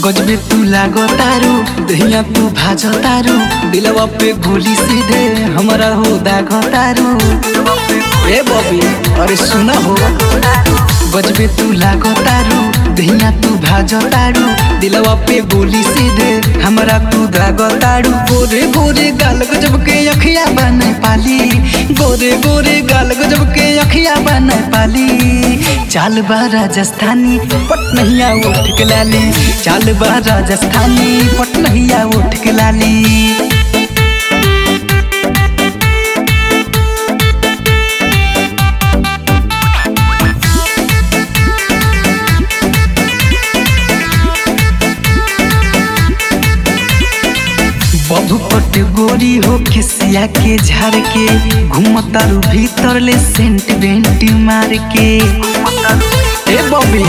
गजबे तू लागो तारू दहिया तू भाजो तारू दिलवा पे गोली सीधे हमरा हो दागो तारू ए बबी अरे सुना हो गजबे तू लागो तारू दहिया तू भाजो तारू दिलवा पे गोली सीधे हमरा तू दागो तारू गोरे गोरे गाल गजब के अखिया बने पाली गोरे गोरे गाल गजब के अखिया बने पाली चाल बा राजस्थानी पटनहिया उठ के लाली चाल बा राजस्थानी पटनहिया उठ के लाली बबू पट गोरी हो खिसिया के झाड़ के घूमतारू भीतर ले सेंट बेंट मार के ए बबी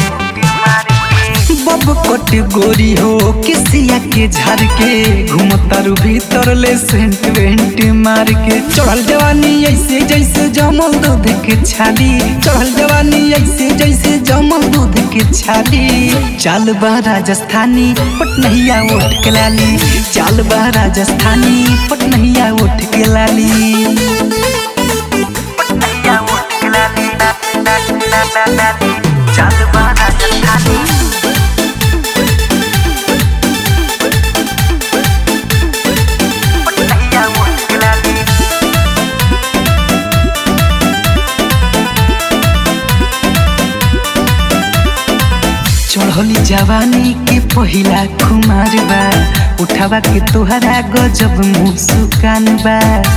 बब कट गोरी हो किसिया के झाड़ के घूमतारू भीतर ले सेंट बेंट मार के चढ़ल जवानी ऐसे जैसे जमल दूध के छाली चढ़ल जवानी ऐसे जैसे जमल दूध के छाली चाल बा राजस्थानी पटनहिया उठ के लाली चाल बा राजस्थानी पटनहिया उठ के लाली पटनहिया उठ के लाली चाल बा राजस्थानी पटनहिया उठ के लाली चढ़ली जवानी के पहिला खुमार बा उठावा के तोहरा गजब मुस्कान बा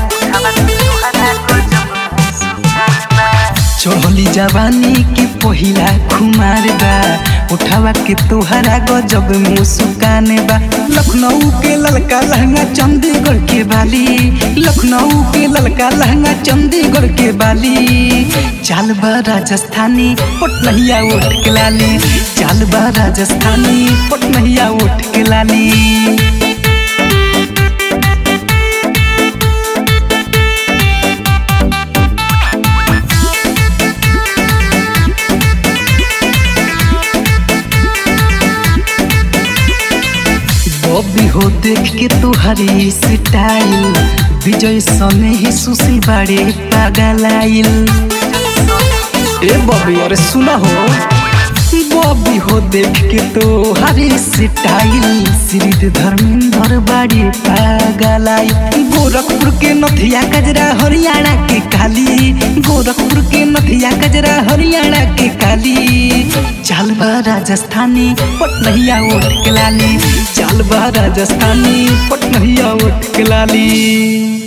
चढ़ली जवानी के पहिला खुमार बा उठावा के तोहरा गजब मुस्कान बा लखनऊ के ललका लहंगा चंडीगढ़ के बाली लखनऊ के ललका लहंगा चंडीगढ़ के बाली चाल बा राजस्थानी पटनहिया उठ के लाली चाल बा राजस्थानी पटनहिया उठ के लाली बॉबी हो देख के तुहरी स्टाइल विजय सने ही सुशील बाड़े पागलाइल ए बॉबी अरे सुना हो बॉबी हो देख के तो हरी स्टाइल श्री धर्मेंद्र बाड़ी पागलाई गोरखपुर के नथिया कजरा हरियाणा के काली गोरखपुर के नथिया कजरा हरियाणा के काली चाल बा राजस्थानी पटनहिया उठ के लाली चाल बा राजस्थानी पटनहिया उठ के लाली